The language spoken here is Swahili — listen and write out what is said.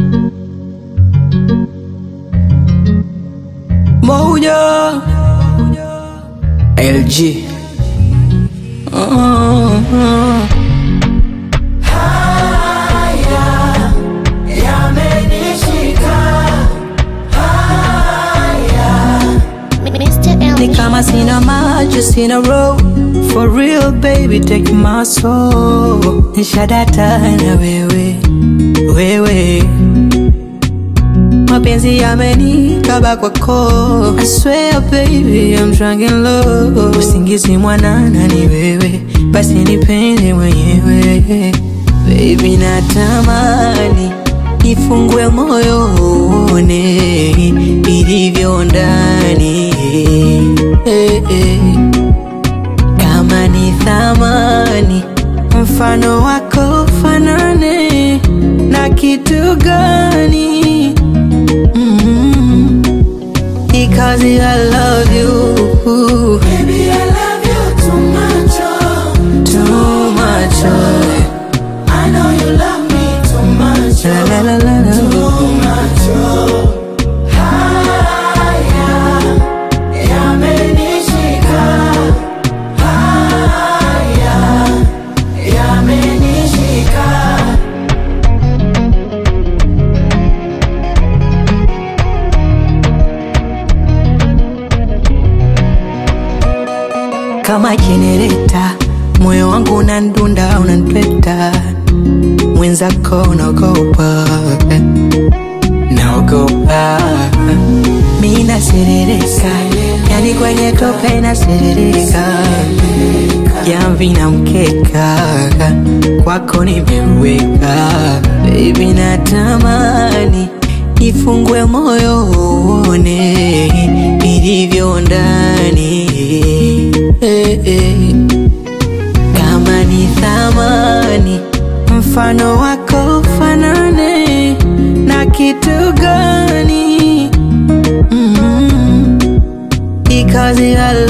Moja LG oh, Mr. ni L. kama sina macho sina roho for real baby take my soul nishadata na wewe wewe mapenzi yamenikaba kwako I swear baby I'm drunk in love usingizi mwanana ni wewe basi nipende mwenyewe baby natamani nifungue moyo uone ilivyo ndani eh, eh. kama ni thamani mfano wako fanane na kitu gani mm because I love you Baby, I love you too much, oh. too much oh. I know you love me too much, la, oh. la, la, la, la. Too much, oh. Haya, yamenishika. Haya, yamenishika. kama jenereta, moyo wangu unandunda, unanipeta, mwenzako unaogopa, naogopa, mi naserereka, yani kwenye tope naserereka, jamvi na mkeka, kwako nimeweka, baby natamani nifungue moyo uone ilivyo ndani eh, eh. kama ni thamani mfano wako fanane na kitu gani mm because I